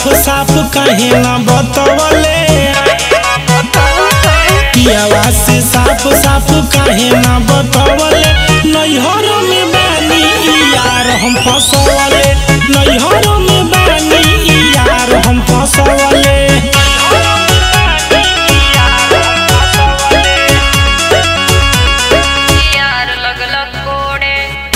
साफ साफ काहे ना बतवले पियावा से साफ साफ काहे ना बतवले नैहर में बानी ई यार हम फसवले नैहर में बानी ई यार हम फसवले यार लगलक कोड़े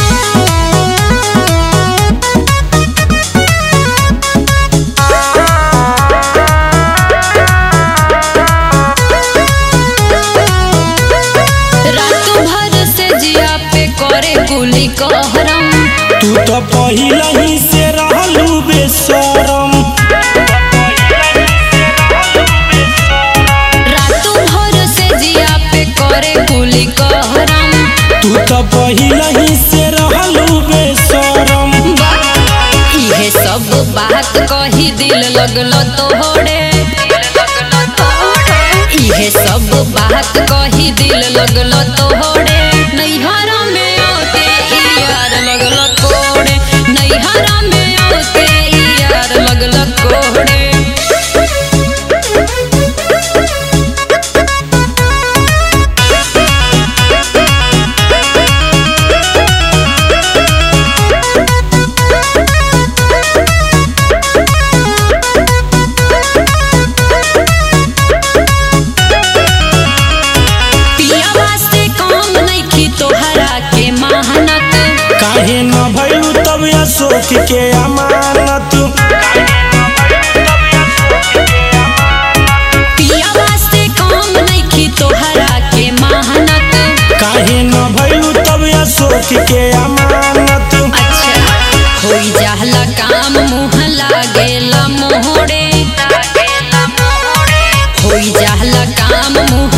रात भर से जिया पे करे गुली कहरम तू तो पहिला ही से रहलू बेशरम रात भर से जिया पे करे गुली कहरम तू तो पहिला ही से रहलू बेशरम इहे सब बात कही दिल लगल तोहरे इहे सब बात कही दिल लगल तोहरे नैहर में ओते ई यार लगल कोड़े नैहर में ओते ई यार लगल कोड़े पियावा से काम नइखी तोहरा के मेहनत काहे न भइलू तब अशोक के अमानत पियावा से काम नइखी तोहरा के मेहनत काहे न भइलू तब अशोक के अमानत अच्छा होई जाहला काम मुँह लागेला मोहरे होई जाहला काम मुँह